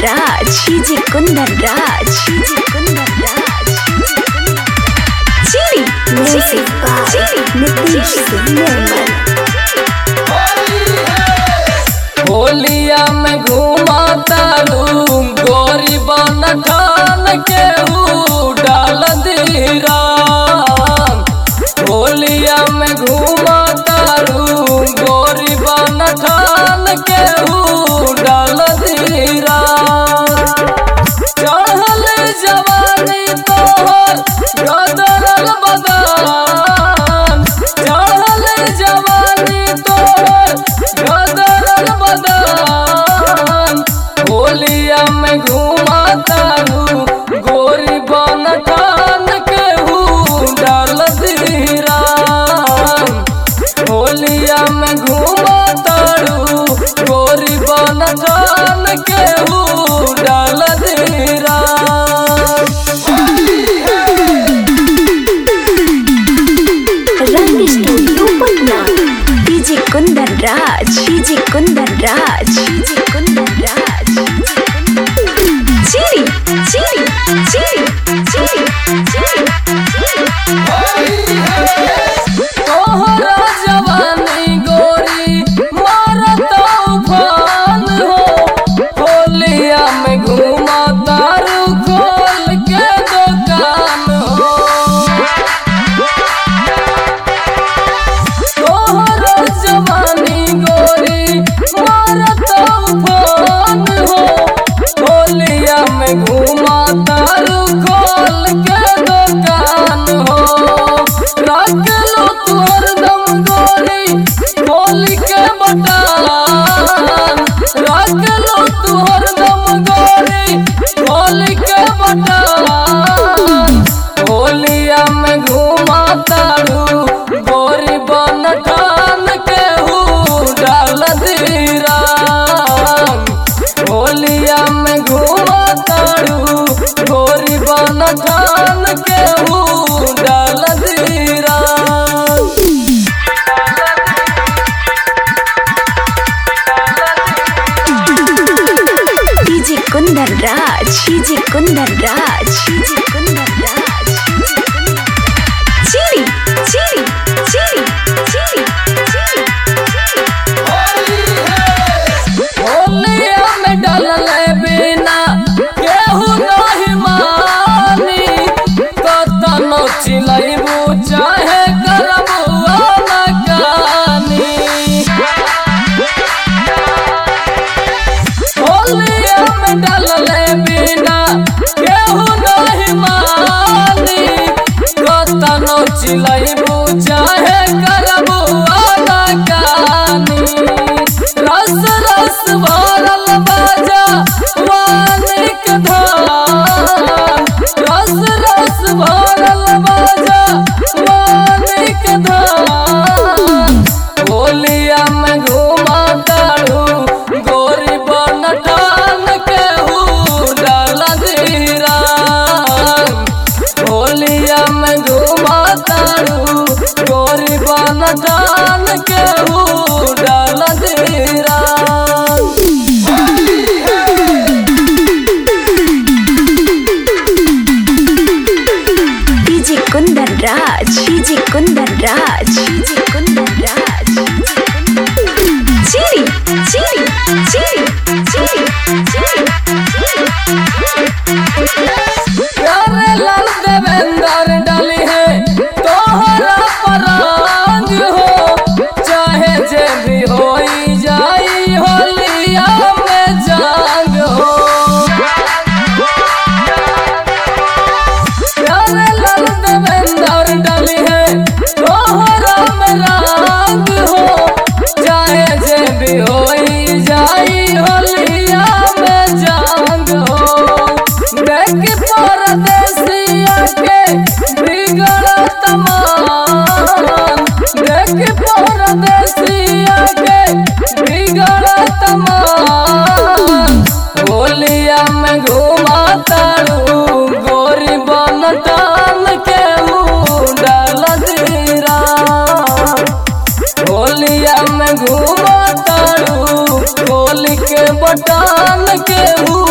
राज DJ Kundan Raj DJ Kundan Raj चीरी चीरी चीरी नीतीश सिंह निर्मल होलिया में घुमा तारू गोरी बन ठान के ऊ डाल दीरा होलिया में घुमा तारू गोरी बन ठान के ऊ डाल दीरा चढ़ल जवानी तोहर गदरल बदान चढ़ल जवानी तोहर गदरल बदान होलिया में घुमा तारू गोरी बन ठान के हू डाल दीरा होलिया में घुमा तारू गोरी बन ठान के हू डाल दीरा रंग studio Patna DJ Kundan Raj DJ Kundan Raj DJ Kundan Raj चीरी चीरी चीरी चीरी चीरी तोहरा जवानी गोरी मारत उफान हो होलिया में घुमा तारू खोल के दुकान हो तोहरा जवानी गोरी मारत उफान हो होलिया में घुमा तारू खोल के दुकान हो रख लो तू हरदम गोरी खोल के बटान रख लो तू हरदम गोरी खोल के बटान होलिया में घुमा तारू गोरी बन ठान के हू डाल दीरा होलिया में घुमा तारू गोरी बन ठान के हू डाल दीरा DJ Kundan Raj DJ Kundan Raj DJ Kundan Raj चीरी चीरी चीरी चीरी होलिया में डलल बिना केहू नहीं मानी कतनो चिलैबू चाहे करबू अनकानी होलिया में डलल बिना केहू नहीं मानी कतनो चिलैबू चाहे करबू अनकानी रस रस भरल बाजा वानिक धान रस रस भरल बाजा वानिक धान होलिया में घुमा तारू गोरी बन ठान के हू डाल दीरा होलिया में घुमा तारू गोरी बन ठान के हू डाल दीरा DJ Kundan Raj DJ Kundan Raj DJ Kundan Raj चीरी चीरी चीरी चीरी चीरी प्यारे लाल देवेंद्र डाली है तोहरा पराग हो चाहे जे भी होई जाई होलिया में जाग हो प्यारे लाल देवेंद्र डाली है तोहरा में राग हो चाहे जे भी होई जाई होलिया में जाग हो देख परदेसिया के बिगड़ तमान देख परदेसिया के बिगड़ तमान होलिया में घुमा तारू गोरी बन टान के मुँह डाल दीरा होलिया में घुमा तारू होली के बटान के हु